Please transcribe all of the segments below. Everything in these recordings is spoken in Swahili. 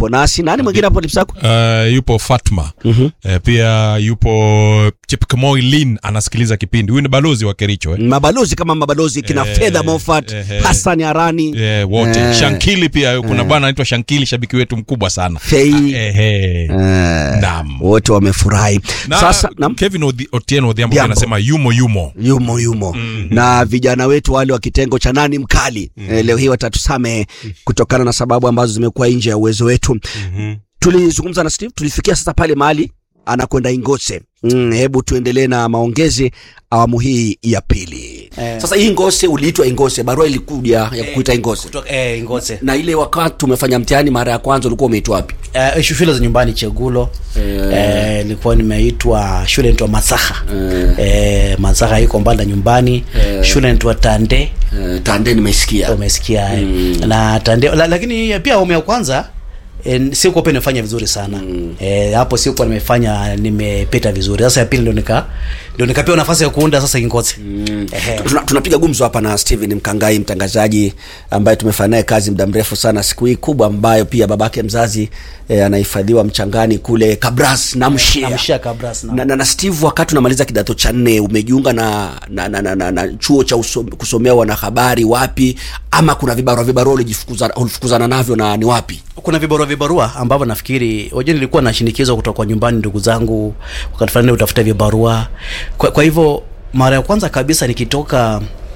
yupo nasi. Nani mwingine hapo Lipsako? Uh, yupo Fatma Mhm. uh, pia yupo Chepkemoi Lin anasikiliza kipindi. Huyu ni balozi wa Kericho eh? Mabalozi kama mabalozi kina Eh, Fedha Moffat, eh, eh. Hassan Arani, Eh, wote Eh. Shankili pia kuna bwana anaitwa Shankili, shabiki wetu mkubwa sana Fei. eh, eh. Eh, Naam. wote wamefurahi. Na Sasa nam, Kevin Odhi- Otieno Odhiambo pia Odhiambo. anasema yumo yumo yumo yumo na vijana wetu wale wa kitengo cha nani mkali eh, leo hii watatusamehe kutokana na sababu ambazo zimekuwa nje ya uwezo wetu. Tulizungumza na Steve, tulifikia sasa pale mahali anakwenda Ingose. Mm, hebu tuendelee na maongezi awamu hii ya pili. Eh. Sasa hii Ingose uliitwa Ingose, barua ilikuja ya kukuita Ingose. kutoka eh, Ngoze Na ile wakati umefanya mtihani mara ya kwanza ulikuwa umeitwa wapi? eh, shule za nyumbani Chegulo eh, nilikuwa nimeitwa shule inaitwa Masaha eh, Masaha iko mbali na nyumbani shule inaitwa Tande Eh, Tande nimesikia. umesikia eh. na Tande la, lakini pia awamu ya kwanza E, sikuwa pia nimefanya vizuri sana mm. E, hapo sikuwa nimefanya nimepita vizuri sasa ya pili ndio nika ndio nikapewa nafasi ya kuunda sasa Kingozi mm. Tuna, tunapiga gumzo hapa na Steven Mkangai, mtangazaji ambaye tumefanya naye kazi muda mrefu sana, siku hii kubwa ambayo pia babake mzazi eh, anahifadhiwa mchangani kule Kabras na Mshia namshia Kabras na na, na, na Steve, wakati unamaliza kidato cha nne umejiunga na, na, na, na, na, na chuo cha usom, kusomea wanahabari wapi, ama kuna vibarua vibarua ulijifukuza- ulifukuzana navyo na ni wapi? kuna vibarua vibarua ambavyo nafikiri wajua nilikuwa nashinikizwa kutoka kwa nyumbani ndugu zangu wakati fulani utafuta vibarua kwa, kwa hivyo mara ya kwanza kabisa nikitoka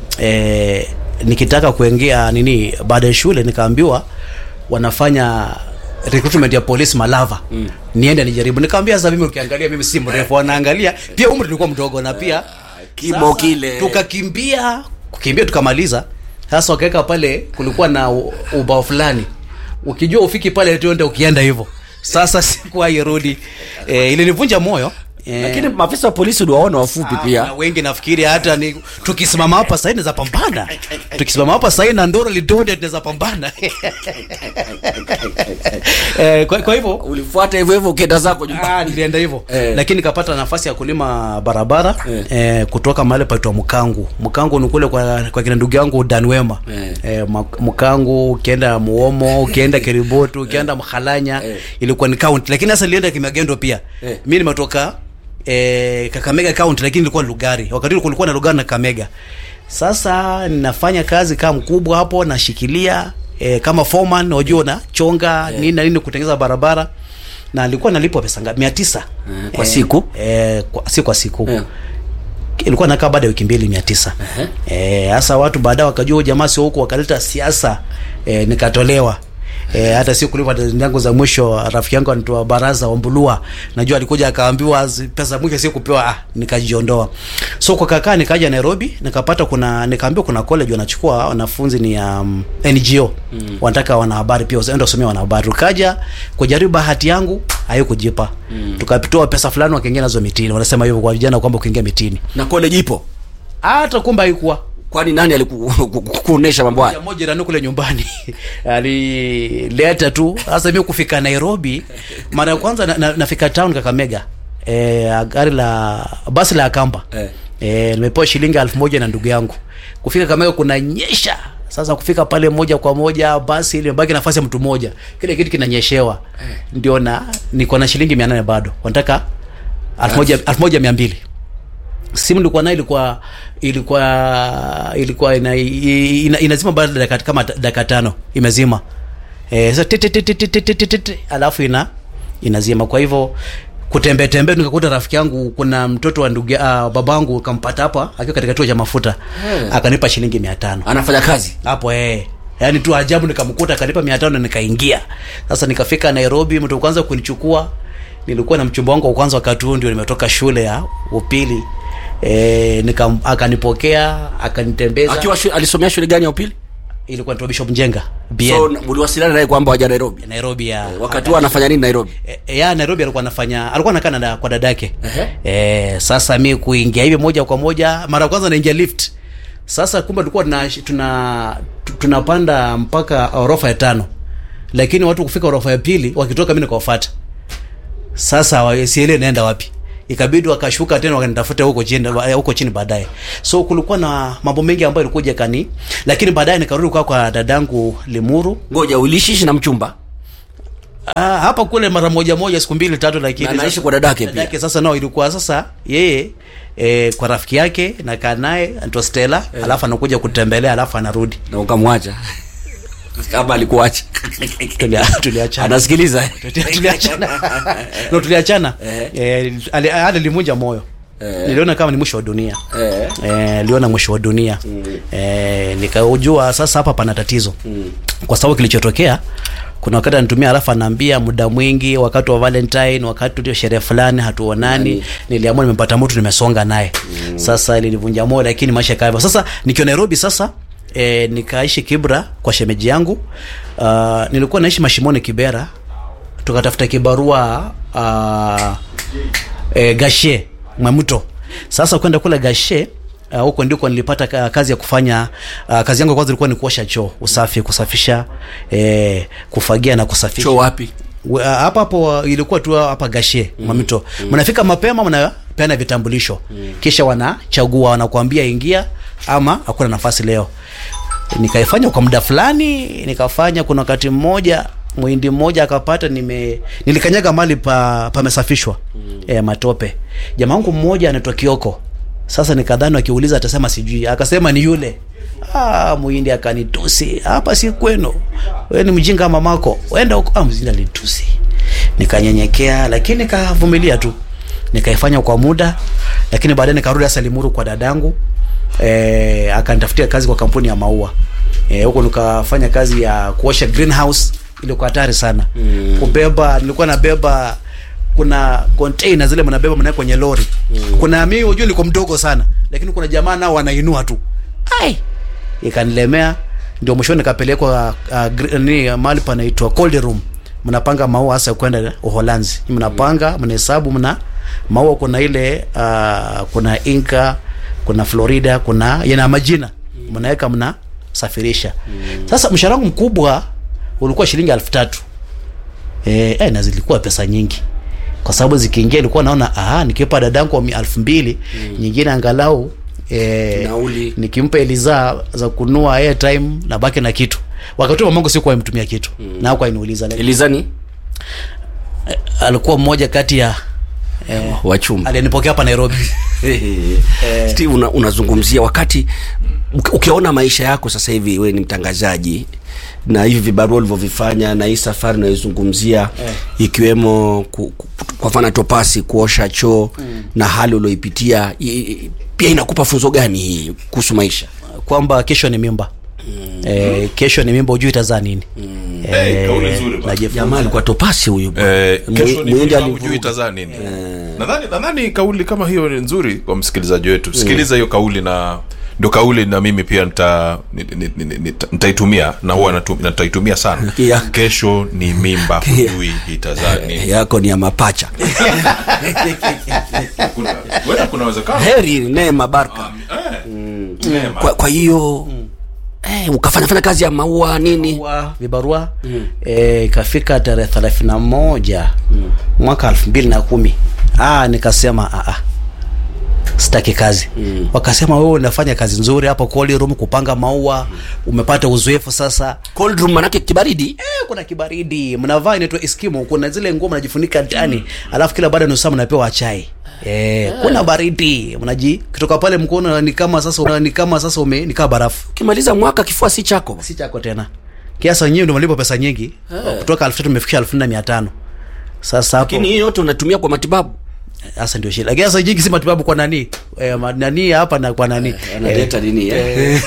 eh, nikitaka kuingia nini baada ya shule nikaambiwa wanafanya recruitment ya polisi Malava mm. niende nijaribu nikamwambia sasa mimi ukiangalia mimi si mrefu wanaangalia pia umri nilikuwa mdogo na pia kimo kile. tukakimbia kukimbia tukamaliza sasa wakaweka pale kulikuwa na u- ubao fulani ukijua ufiki pale tuende ukienda hivyo sasa sikuwahi rudi e, ilinivunja moyo e, Lakini maafisa wa polisi uliwaona wafupi na pia. wengi nafikiri hata ni tukisimama hapa sahii naweza pambana tukisimama hapa sahii na ndoro lidonde tunaweza pambana e, kwa, kwa hivyo Ulifuata hivyo hivyo ukienda zako Ah, nyumbani. nilienda hivyo Eh. lakini nikapata nafasi ya kulima barabara Eh. eh, kutoka mahali paitwa Mkangu. Mkangu ni kule kwa, kwa kina ndugu yangu Dan Wema Eh. eh, Ma- Mkangu, ukienda Muomo, ukienda Keribotu, ukienda Mhalanya Eh. ilikuwa ni county, lakini sasa nilienda Kimagendo pia Eh. mimi nimetoka eh, Kakamega county, lakini ilikuwa ni Lugari. Wakati ule kulikuwa na Lugari na Kakamega. Sasa ninafanya kazi kama mkubwa hapo, nashikilia eh, kama foreman, unajua na chonga nini na nini kutengeneza barabara na alikuwa nalipwa pesa ngapi? mia tisa Eh, kwa siku? eh, kwa, si kwa siku Eh. ilikuwa nakaa baada ya wiki mbili mia tisa eh, hasa watu baadaye wakajua huyu jamaa sio huko, wakaleta siasa eh, nikatolewa E, hata si kulipa deni yangu za mwisho. Rafiki yangu anaitwa Baraza Ombulua, najua alikuja akaambiwa zi- pesa za mwisho si kupewa, ah, nikajiondoa. So kwa kakaa nikaja Nairobi, nikapata kuna nikaambiwa kuna college wanachukua wanafunzi ni um, NGO mm. wanataka wanahabari pia waende wasomea wanahabari. Tukaja kujaribu bahati yangu haikujipa mm. tukatoa pesa fulani wakaingia nazo mitini, wanasema hivyo kwa vijana kwamba ukiingia mitini, Na college ipo. hata kumbe haikuwa Kwani nani alikuonesha mambo haya? Mmoja mmoja jirani kule nyumbani alileta tu. Sasa mimi kufika Nairobi mara ya kwanza na, na, nafika town Kakamega eh, gari la basi la Akamba Eh. eh, nimepewa shilingi elfu moja na ndugu yangu. Kufika Kakamega kuna nyesha. Sasa kufika pale moja kwa moja basi ile baki nafasi ya mtu mmoja, kile kitu kinanyeshewa ndio na niko na shilingi 800 bado wanataka elfu moja elfu moja mia mbili simu nilikuwa nayo ilikuwa ilikuwa ilikuwa ina, ina, inazima baada ya dakika kama dakika tano imezima eh sasa ti- ti- ti- ti- ti- ti- ti- ti- ti, alafu ina inazima kwa hivyo kutembea tembea nikakuta rafiki yangu kuna mtoto wa ndugu uh, babangu kampata hapa akiwa katika kituo cha mafuta akanipa shilingi 500 Anafanya kazi. hapo eh yaani tu ajabu nikamkuta akanipa mia tano nikaingia sasa nikafika nairobi mtu wa kwanza kunichukua nilikuwa na mchumba wangu wa kwanza wakati huo ndio nimetoka shule ya upili e, nika, akanipokea akanitembeza Akiwa shule, alisomea shule gani ya upili? ilikuwa ni bishop mjenga BN So uliwasiliana naye kwamba waja Nairobi. nairobi ya Wakati huo anafanya nini Nairobi? E, ya Nairobi alikuwa anafanya alikuwa anakaa na da- kwa dadake. Ehe. Eh, sasa mi kuingia hivi moja kwa moja mara ya kwanza naingia lift. Sasa kumbe tulikuwa tuna tuna tu- tunapanda mpaka orofa ya tano. Lakini watu kufika orofa ya pili wakitoka mimi nikawafuata. Sasa wa- sielewi naenda wapi. Ikabidi wakashuka tena wakanitafuta huko chini huko chini baadaye. So kulikuwa na mambo mengi ambayo ilikuja kani, lakini baadaye nikarudi kwa kwa dadangu Limuru Ngoja ulishishi na mchumba. Ah, hapa kule mara moja moja siku mbili tatu lakini Na anaishi sasa- kwa dadake pia. dadake sasa nao ilikuwa sasa yeye e, kwa rafiki yake nakaa naye anaitwa Stella alafu anakuja kutembelea alafu anarudi na ukamwacha kama alikuacha Tulia- tuliachana anasikiliza tuliachana no tuliachana eh, ali- ali limunja moyo Eh. niliona kama ni mwisho wa dunia Eh. eh, niliona mwisho wa dunia eh, nikaujua sasa hapa pana tatizo kwa sababu kilichotokea kuna wakati anatumia alafu anaambia muda mwingi wakati wa valentine wakati ndio sherehe fulani hatuonani niliamua nimepata mtu nimesonga naye sasa ilinivunja moyo lakini maisha yakawa hivyo. sasa nikiwa nairobi sasa E, nikaishi kibra kwa shemeji yangu uh, nilikuwa naishi mashimoni kibera tukatafuta kibarua uh, e, gashe mwemuto sasa kwenda kule gashe uh, huko ndiko nilipata ka- kazi ya kufanya uh, kazi yangu ya kwanza ilikuwa ni kuosha choo usafi kusafisha e, kufagia na kusafisha cho wapi We- uh, hapa hapo uh, ilikuwa tu hapa gashe mm. mamito mnafika mapema mnapeana vitambulisho kisha wanachagua wanakuambia ingia ama hakuna nafasi leo nikaifanya kwa muda fulani nikafanya kuna wakati mmoja mwindi mmoja akapata nime nilikanyaga mali pa pamesafishwa mm. e, matope jamaa wangu mmoja anaitwa kioko sasa nikadhani akiuliza atasema sijui akasema ni yule ah, muhindi akanitusi hapa si kwenu we ni mjinga mamako wenda huko ah, mzindi alinitusi nikanyenyekea lakini nikavumilia tu nikaifanya kwa muda lakini baadaye nikarudi hasa limuru kwa dadangu e, akanitafutia kazi kwa kampuni ya maua Eh, huko nikafanya kazi ya kuosha greenhouse ilikuwa hatari sana mm. kubeba nilikuwa nabeba kuna container zile mnabeba mnaweka kwenye lori mm. kuna mimi unajua niko mdogo sana lakini kuna jamaa nao wanainua tu ai ikanilemea ndio mwishoni nikapelekwa uh, gr- ni mahali panaitwa cold room mnapanga maua hasa kwenda uholanzi mnapanga mnahesabu mna maua kuna ile uh, kuna inka kuna florida kuna yana majina mnaweka mna safirisha sasa mshahara wangu mkubwa ulikuwa shilingi elfu tatu eh, eh, na zilikuwa pesa nyingi kwa sababu zikiingia ilikuwa naona aha nikipa dadangu wa elfu mbili nyingine angalau eh, Nauli. nikimpa eliza za kunua airtime na baki na kitu wakati huo mamangu sikuwa imtumia kitu mm. na hakuwa iniuliza lakini elizani alikuwa mmoja kati ya eh, wachumba aliyenipokea hapa nairobi steve una, unazungumzia wakati uki- ukiona maisha yako sasa hivi we ni mtangazaji na hivi vibarua ulivyovifanya na hii safari unayoizungumzia Eh. ikiwemo ku, ku, kwa mfano topasi kuosha choo mm. na hali ulioipitia i- i- pia inakupa funzo gani hii kuhusu maisha kwamba kesho ni mimba mm. eh, kesho ni mimba ujui itazaa nini mm. Eh, kauli nzuri bwana. najifunza. jamaa alikuwa topasi huyu bwana. Eh, Mwi- kesho ni Mwindi mimba, alivuruga. hujui itazaa nini nadhani nadhani kauli kama hiyo ni nzuri kwa msikilizaji wetu sikiliza hiyo kauli na ndo kauli na mimi pia nita ni- ni- ni- ni- nita- nitaitumia na huwa natu- nitaitumia sana Yeah. kesho ni mimba hujui itazaa nini yako ni ya mapacha Kuna- huenda kuna uwezekano heri neema barka Neema. kwa, kwa hiyo eh, ukafanya fanya kazi ya maua nini vibarua vibarua mm. e, ikafika tarehe thelathini na moja mm. mwaka elfu mbili na kumi ah, nikasema ah, ah, sitaki kazi mm. wakasema wewe unafanya kazi nzuri hapo Cold room kupanga maua umepata uzoefu sasa cold room manake kibaridi eh, kuna kibaridi mnavaa inaitwa eskimo kuna zile nguo mnajifunika ndani alafu kila baada ya nusu saa mnapewa chai Eh, kuna baridi mnaji kutoka pale mkono ni kama sasa ni kama sasa ume ni kama barafu ukimaliza mwaka kifua si chako si chako tena kiasi wenyewe ndio malipo pesa nyingi kutoka elfu tatu imefikisha elfu nne na mia tano sasa hapo lakini hii yote unatumia kwa matibabu sasa ndio shida lakini sasa nyingi si matibabu kwa nani eh, ma- nani hapa na kwa nani analeta nini eh?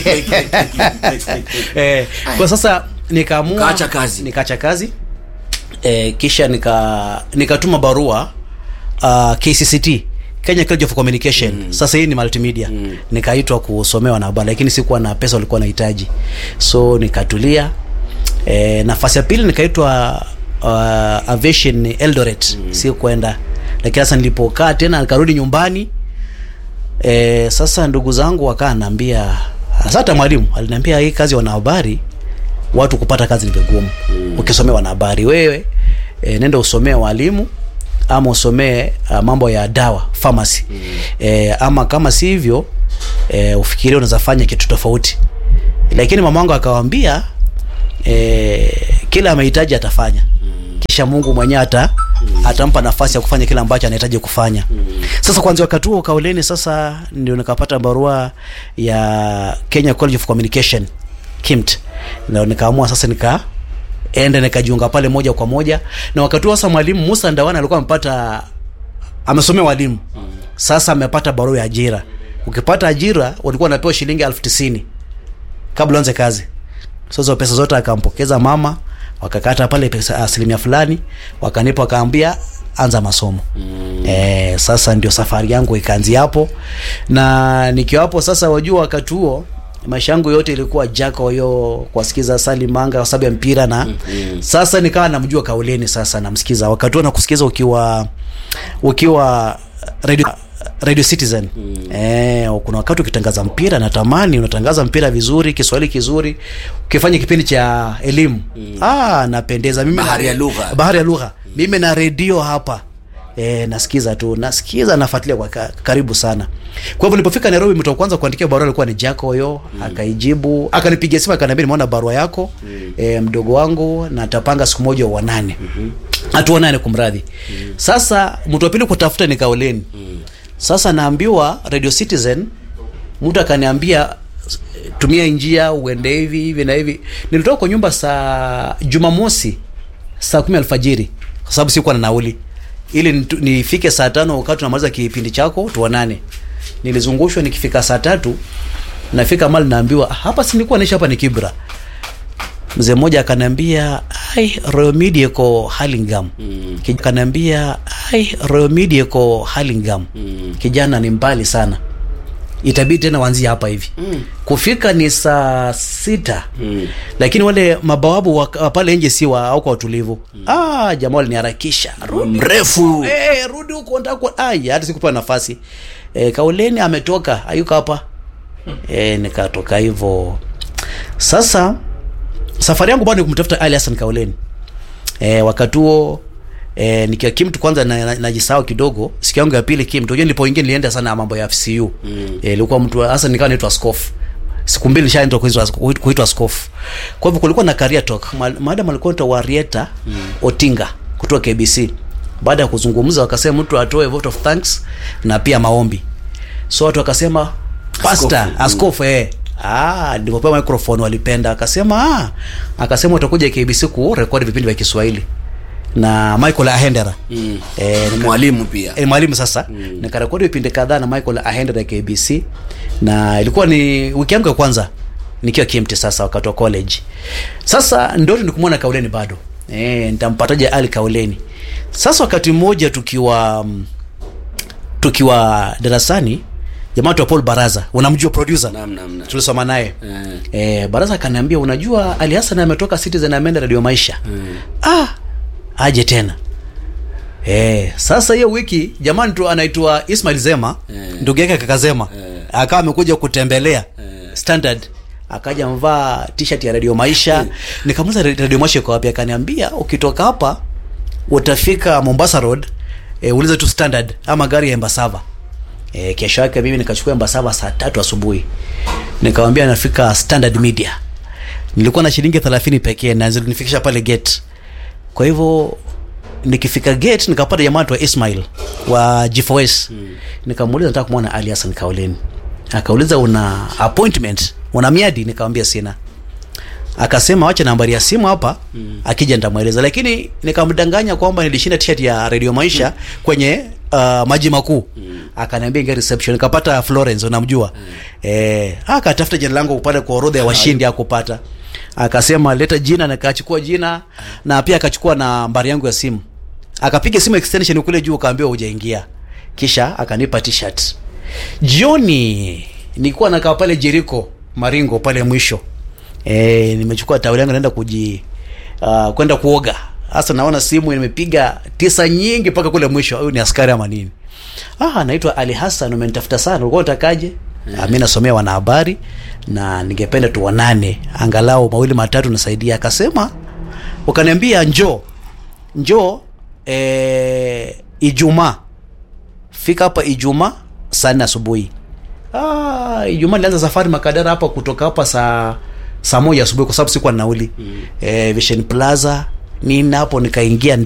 eh, kwa sasa nikaamua Ukaacha kazi. nikaacha kazi eh, kisha nika nikatuma barua uh, KCCT Kenya College of Communication mm. sasa hii ni multimedia mm. nikaitwa kusomewa na habari lakini sikuwa na pesa walikuwa nahitaji so nikatulia eh, nafasi ya pili nikaitwa uh, aviation Eldoret mm. si kwenda lakini sasa nilipokaa tena nikarudi nyumbani e, sasa ndugu zangu wakaa naambia hasa hata mwalimu aliniambia hii kazi ya wanahabari watu kupata kazi ni vigumu mm. ukisomea wanahabari wewe e, nenda usomee walimu ama usomee uh, mambo ya dawa pharmacy mm. e, ama kama si hivyo e, ufikirie unaweza fanya kitu tofauti lakini mama wangu akawambia e, kila amehitaji atafanya mm. kisha Mungu mwenyewe ata atampa nafasi ya kufanya kile ambacho anahitaji kufanya. Sasa kwanza wakati huo Kauleni, sasa ndio nikapata barua ya Kenya College of Communication KIMT, na nikaamua sasa nika enda nikajiunga pale moja kwa moja, na wakati huo sasa mwalimu Musa Ndawana alikuwa amepata amesomea walimu sasa amepata barua ya ajira. Ukipata ajira walikuwa wanapewa shilingi elfu tisini kabla uanze kazi. Sasa pesa zote akampokeza mama, wakakata pale pesa asilimia fulani, wakanipa wakaambia anza masomo. Mm. Eh, sasa ndio safari yangu ikaanzia hapo. Na nikiwa hapo sasa wajua wakati huo maisha yangu yote ilikuwa jako hiyo kuwasikiza Sali Manga kwa sababu ya mpira na mm-hmm. Sasa nikawa namjua Kauleni sasa namsikiza wakati huo nakusikiza ukiwa ukiwa radio Radio Citizen mm. Eh, kuna wakati ukitangaza mpira natamani unatangaza mpira vizuri, Kiswahili kizuri, ukifanya kipindi cha elimu mm. Ah, napendeza mimi Bahari na, ya lugha. bahari ya lugha mm. Mimi na redio hapa eh, nasikiza tu nasikiza, nafuatilia kwa ka, karibu sana. Kwa hivyo nilipofika Nairobi, mtu wa kwanza kuandikia barua alikuwa ni Jack Oyo mm. Akaijibu, akanipigia simu akaniambia, nimeona barua yako mm. eh, mdogo wangu na tapanga siku moja uonane mm-hmm. Hatuonane kumradhi mm. Sasa mtu wa pili kutafuta ni Kauleni mm. Sasa naambiwa Radio Citizen, mtu akaniambia tumia njia uende hivi hivi na hivi. Nilitoka kwa nyumba saa Jumamosi saa kumi alfajiri kwa sababu sikuwa na nauli, ili nitu- nifike saa tano wakati tunamaliza kipindi chako tuonane. Nilizungushwa, nikifika saa tatu nafika mali naambiwa "Ah, hapa si nilikuwa naishi hapa ni Kibra. Mzee mmoja akaniambia ai Royal Media iko Hurlingham. Mm. Akaniambia ai Royal Media iko Hurlingham. Mm. Kijana ni mbali sana. Itabidi tena wanzie hapa hivi. Mm. Kufika ni saa sita. Mm. Lakini wale mabawabu wa, wa pale nje si wa au kwa utulivu. Mm. Ah, jamaa waliniharakisha. Rudi mrefu Eh, rudi huko ndako. Ai, hata sikupa nafasi. Eh, Kauleni ametoka, hayuko hapa. Eh, nikatoka hivyo. Sasa safari yangu bado ni kumtafuta Ali Hassan Kauleni. Eh, wakati huo eh, nikiwa Kimtu kwanza najisahau na, najisahau kidogo. Siku yangu ya pili Kimtu, unajua nilipoingia nilienda sana mambo ya FCU. Mm. Eh, ilikuwa mtu hasa nikawa naitwa askofu. Siku mbili nishaenda kuitwa kuitwa askofu. Kwa hivyo kulikuwa na career talk. Ma- Madam alikuwa anaitwa Warieta mm. Otinga kutoka KBC. Baada ya kuzungumza wakasema mtu atoe vote of thanks na pia maombi. So watu wakasema pastor, Askofu. askofu eh. Ah, nilipopewa microphone walipenda. Akasema ah, akasema utakuja KBC ku record vipindi vya Kiswahili na Michael Ahendera. Mm. Eh, nika- mwalimu pia eh, mwalimu sasa mm. nikarekodi vipindi kadhaa na Michael Ahendera ya KBC na ilikuwa ni wiki yangu ya kwanza nikiwa KMT sasa wakati wa college. Sasa ndoto ni kumwona Kauleni bado. Eh, nitampataje Ali Kauleni. Sasa wakati mmoja tukiwa mm, tukiwa darasani jamaa tu Paul Baraza, unamjua producer? Naam, naam, naam. Tulisoma naye. Eh. Eh, Baraza akaniambia unajua Ali Hassan ametoka Citizen ameenda Radio Maisha. Ah, aje tena. Eh, sasa hiyo wiki jamani tu anaitwa Ismail Zema, Eh. ndugu yake kaka Zema. Eh. Akawa amekuja kutembelea Eh. Standard. Akaja mvaa t-shirt ya Radio Maisha. Nikamuuliza Radio Maisha iko wapi? Akaniambia ukitoka hapa utafika Mombasa Road, eh, uliza tu Standard ama gari ya Embasava. E, kesho yake mimi nikachukua Embasava saa tatu asubuhi nikamwambia nafika Standard Media. Nilikuwa na shilingi 30 pekee na zilinifikisha pale gate. Kwa hivyo nikifika gate nikapata jamaa wa Ismail wa G4S. Mm. Nikamuuliza nataka kumwona Ali Hassan Kauleni. Akauliza una appointment, una miadi? Nikamwambia sina. Akasema wacha nambari ya simu hapa mm. akija nitamweleza, lakini nikamdanganya kwamba nilishinda t-shirt ya Radio Maisha mm. kwenye uh, maji makuu mm. akaniambia ingia reception, nikapata Florence, unamjua mm. eh, akatafuta jina langu pale kwa orodha ya washindi akupata, akasema leta jina, na akachukua jina na pia akachukua nambari yangu ya simu, akapiga simu extension kule juu, akaambiwa hujaingia, kisha akanipa t-shirt. Jioni nilikuwa nakaa pale Jericho Maringo pale mwisho Eh, nimechukua taweli yangu naenda kuji uh, kwenda kuoga. Sasa naona simu nimepiga tisa nyingi mpaka kule mwisho. Huyu ni askari ama nini? Ah, naitwa Ali Hassan, umenitafuta sana. Ulikuwa unatakaje? Yeah. Mimi nasomea wanahabari na ningependa tuonane angalau mawili matatu nasaidia. Akasema ukaniambia njoo. Njoo eh, Ijumaa. Fika hapa Ijumaa saa nne asubuhi. Ah, Ijumaa nilianza safari Makadara hapa kutoka hapa saa saa moja asubuhi kwa sababu sikuwa na nauli. Mm. Eh, Vision Plaza nini hapo nikaingia